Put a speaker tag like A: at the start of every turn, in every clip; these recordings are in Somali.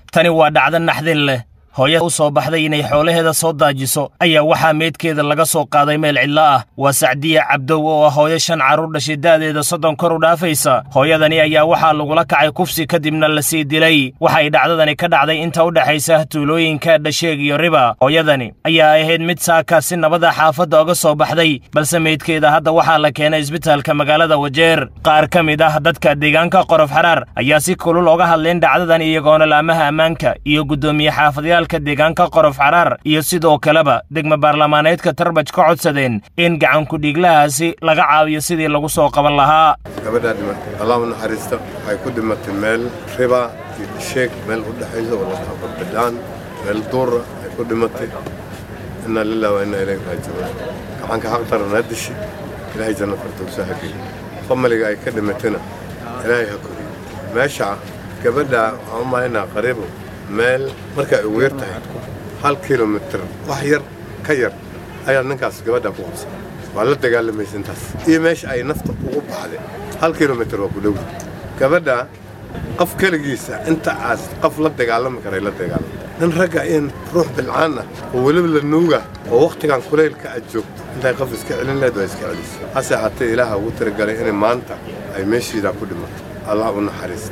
A: tani waa dhacdo naxdin leh hooya u soo baxday inay xoolaheeda soo daajiso ayaa waxaa meydkeeda laga soo qaaday meel cidlo ah waa sacdiya cabdow oo ah hooyo shan carruur dhashay da'deeda soddon kor u dhaafaysa hooyadani ayaa waxaa lagula kacay kufsi kadibna la sii dilay waxay dhacdadani ka dhacday inta u dhexaysa tuulooyinka dhasheeg iyo riba hooyadani ayaa ahayd mid saaka si nabada xaafadda oga soo baxday balse meydkeeda hadda waxaa la keenay isbitaalka magaalada wajeer qaar ka mid ah dadka deegaanka qorof xaraar ayaa si kulul oga hadleen dhacdadan iyagoona laamaha ammaanka iyo guddoomiye xaafadyaal deegaanka qorof xaraar iyo sidoo kaleba degma baarlamaaneedka tarbaj ka codsadeen in gacankudhiiglahaasi laga caawiyo sidii lagu soo qaban lahaa
B: gabadhaa dhimatay allah u naxariista waxay ku dhimatay meel riba iyo disheeg meel u dhexaysa walaa barbadhaan meel duura ay ku dhimatay inaa lilah waa inaa ilayhi raajicuun gacanka xaq daranaa dishi ilaahay janno firdowsa ha geeyo famaliga ay ka dhimatayna ilaahay ha koriyo meesha gabadhaa waxaan u malaynaa qariibo meel markay ugu yar tahay hal kilomitir wax yar ka yar ayaa ninkaas gabadha ku qabsan waa la dagaalamaysa intaas iyo meesha ay nafta ugu baxday hal kilomitir waa ku dhow gabadha qof keligiisa inta aas qof la dagaalami karay la dagaalama nin ragga in ruux bilcaan ah oo weliba la nuuga oo wakhtigan kulaylka aad joogto intay qof iska celin leed waa iska celisa hase haatee ilaaha ugu talagalay inay maanta ay meeshiidaa ku dhimato allah u naxariista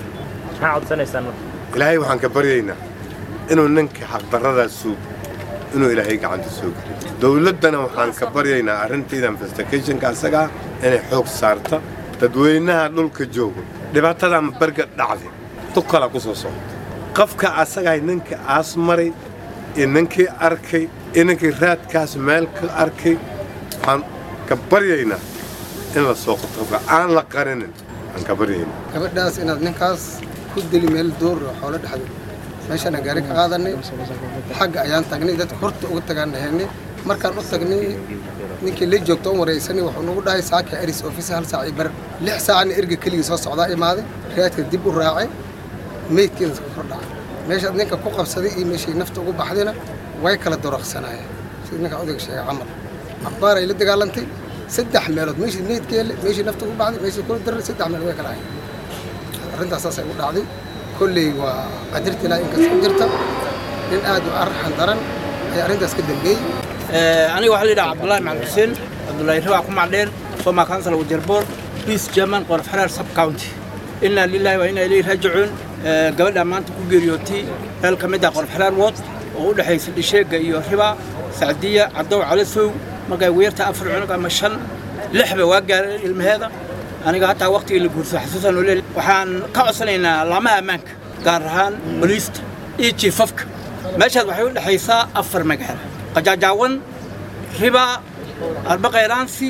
B: ilaahay waxaan ka baryaynaa inuu ninka xaqdarradaa suugo inuu ilaahay gacanta soo geliyo dowladdana waxaan ka baryaynaa arrintaida investigationka asagaa inay xoog saarta dadweynaha dhulka joogo dhibaatadaa barga dhacday tukala ku soo socda qofka asagahay ninka aas maray iyo ninkii arkay iyo ninkii raadkaas meel ka arkay waxaan ka baryaynaa in la soo qotobka aan la qarinin waxaan ka baryaynaa
C: gabadhaas inaad ninkaas ku deli meel door xoolo dhexdo meeshana gaari ka qaadanay xagga ayaan tagnay dadka horta uga tagaan dhaheennay markaan u tagnay ninkii la joogto on waraysanay wuxuu nagu dhahay saaka eris office hal saac iyo bar lix saacna erga keligii soo socdaa imaaday raadka dib u raacay meydkeeda ka kor dhacay meeshaad ninka ku qabsaday iyo meeshay nafta ugu baxdayna way kala doraqsanaayeen sida ninka odayga sheegay camal cabaaray la dagaalantay saddex meelood meeshii meydkeele meeshii nafta ugu baxday meeshii kula daray saddex meelood way kala hayn arrintaas saasay u dhacday kolley waa qadarta ilaa inkasta jirta nin aad u arxan daran ayaa arrintaas ka dambeeyey
D: aniga waxaa la yidhaha cabdullaahi maxamed xuseen cabdullaahi rabaa ku macdheer soma council wajerboor peace german qorof xaraar sub county inaa lillahi waa inaa ilayhi raajicuun gabadha maanta ku geeriyootay meel ka mid ah qorof xaraar wood oo u dhexaysa dhisheegga iyo riba sacdiya cabdow calasow markay weerta afar cunug ama shan lixba waa gaareen ilmaheeda aniga hataa waqtigii la guursa xasuusan oo leeyahay waxaan ka codsanaynaa laamaha ammaanka gaar ahaan boliista iyo jiifafka meeshaas waxay u dhexaysaa afar magaalo qajaajaawan riba arbaqayraansi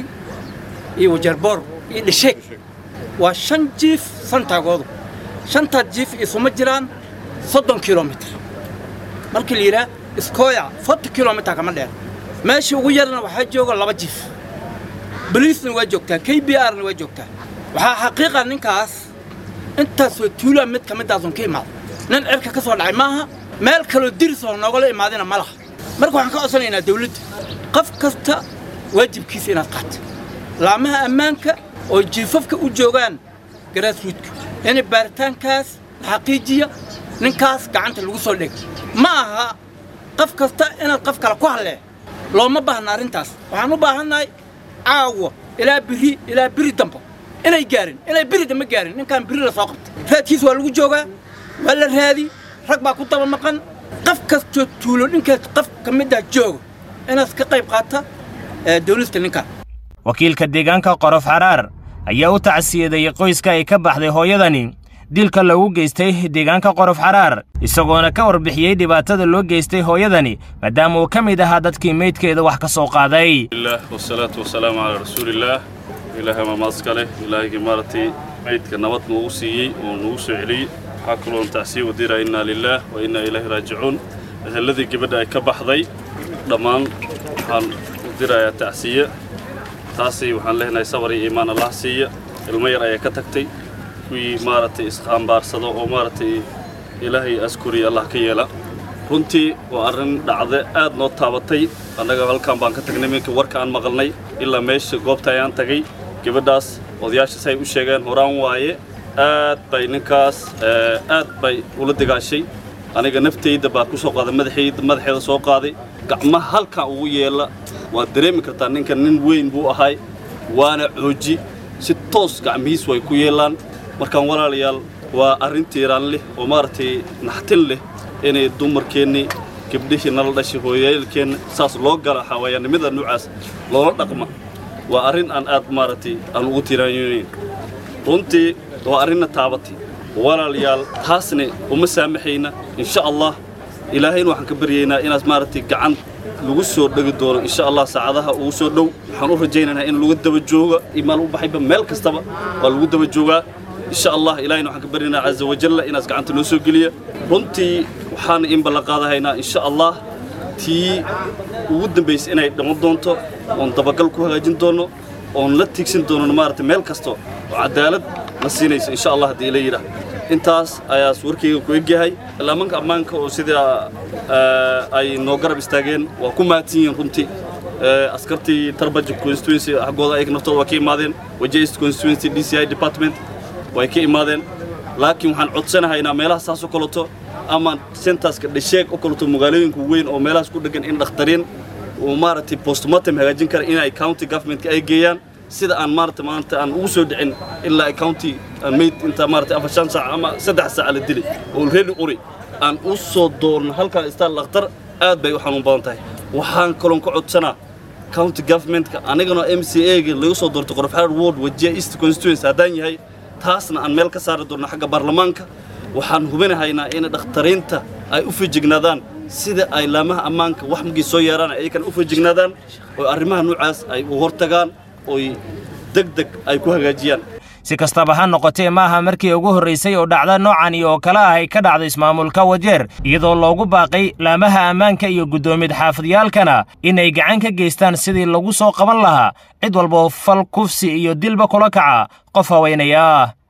D: iyo wajarboor iyo dhisheeg waa shan jiif santaagoodu shantaa jiif isuma jiraan soddon kilomitr markii la yidhaah iskooya forty kilomitr kama dheer meeshii ugu yarna waxaa jooga laba jiif boliisna waa joogtaa k b rna waa joogtaa waxaa xaqiiqa ninkaas intaasoo tuulaa mid ka midaasun ka imaada nin cirka ka soo dhacay maaha meel kaloo dirisoo noogala imaadina ma laha marka waxaan ka codsanaynaa dawladda qof kasta waajibkiisa inaad qaata laamaha ammaanka oo jiifafka u joogaan garaasruudka in baaritaankaas la xaqiijiya ninkaas gacanta lagu soo dhega ma aha qof kasta inaad qof kale ku hallee looma baahna arrintaas waxaan u baahannahay caawa ilaa biri ilaa biri dambo inay gaarin inay biri dambe gaarin ninkaan biri la soo qabtay raadkiis waa lagu joogaa waa la raadi rag baa ku daba maqan qof kastoo tuulo ninkaas qof ka mid ah jooga inaad ka qayb qaata dawlista ninkaan
A: wakiilka deegaanka qorof xaraar ayaa u tacsiyadeeyey qoyska ay ka baxday hooyadani dilka lagu geystay deegaanka qorof xaraar isagoona ka warbixiyey dhibaatada loo geystay hooyadani maadaama uu ka mid ahaa dadkii meydkeeda wax ka soo qaaday
E: wasalaatu wasalaamu calaa rasuulillaah ilaahay maamaadska leh ilaahaygi maaragtay meydka nabad noogu siiyey oo nagu soo celiyey waxaa kaloon tacsiya wadira innaa lilaah wa innaa ilaahi raajicuun ehelladii gabadha ay ka baxday dhammaan waxaan u dirayaa tacsiye taasi waxaan leenahay sabar iyo iimaan allah siiya ilmo yar ayaa ka tagtay kuwii maaragtay isqaambaarsado oo maaragtay ilaahay askuriya allah ka yeela runtii waa arrin dhacde aad noo taabatay annaga halkan baan ka tagnay minka warka aan maqalnay ilaa meesha goobta ayaan tagay gabadhaas odayaasha say u sheegeen horaan waaye aad bay ninkaas aad bay ula dagaashay aniga naftayda baa ku soo qaaday madaxayda madaxeeda soo qaaday gacmaha halkan ugu yeela waad dareemi kartaa ninka nin weyn buu ahay waana cooji si toos gacmihiis way ku yeelaan markaan walaalayaal waa arrin tiiraan leh oo maaragtay naxtin leh inay dumarkeennii gabdhihii nala dhashay hooyaalkeenna saas loo gala xawayaannimada noocaas loola dhaqma waa arrin aan aad maaragtay aan ugu tiiraanyoonayn runtii waa arrinna taabatay walaalayaal taasna uma saamaxayna insha allah ilaahayna waxaan ka baryaynaa inaad maaragtay gacan lagu soo dhegi doono insha allah saacadaha ugu soo dhow waxaan u rajaynaynaa in lagu daba jooga imaan u baxayba meel kastaba waa lagu daba joogaa insha allah ilaahayna waxaan ka baryaynaa caza wajalla inaas gacanta noo soo geliya runtii waxaana in ballan qaadahaynaa insha allah tii ugu dambaysay inay dhiman doonto oon dabagal ku hagaajin doono oon la tiigsan doono maaragtay meel kasto oo cadaalad na siinaysa insha allah haddii ila yidhaah intaas ayaas warkayga ku egyahay laamanka ammaanka oo sida ay noo garab istaageen waa ku mahadsan yihiin runtii askartii tarbaja constituency xaggooda ayaga naftooda waa ka imaadeen wajist constituency d c i department way ka imaadeen laakiin waxaan codsanahaynaa meelaha saas oo kaleto ama sentaska dhasheeg oo kaleto magaalooyinka weyn oo meelahaas ku dhegan in dhakhtariin uu maaragtay postmortem hagaajin kara inay county governmentka ay geeyaan sida aan maaragtay maanta aan ugu soo dhicin ilaa county mayd inta maaragtay afar shan saac ama saddex saac la dilay oo reedi uri aan u soo doorno halkan istaan dhakhtar aad bay u xanuun badan tahay waxaan kaloon ka codsanaa county governmentka anigana m c a-ga laga soo doortay qorofxaar ward wajiya east constituency haddaan yahay taasna aan meel ka saari doonno xagga baarlamaanka waxaan hubinahaynaa in dhakhtariinta ay u fijignaadaan sida ay laamaha ammaanka wax markii soo yeeraan ayakana u fijignaadaan oo arrimaha noocaas ay u hortagaan oy deg deg ay ku hagaajiyaan
A: si kastaba ha noqotee maaha markii ugu horraysay oo dhacda noocani oo kale ah ay ka dhacdo ismaamulka wajeer iyadoo loogu baaqay laamaha ammaanka iyo guddoomid xaafadiyaalkana inay gacan ka geystaan sidii lagu soo qaban lahaa cid walboo fal kufsi iyo dilba kula kaca qof haweenaya ah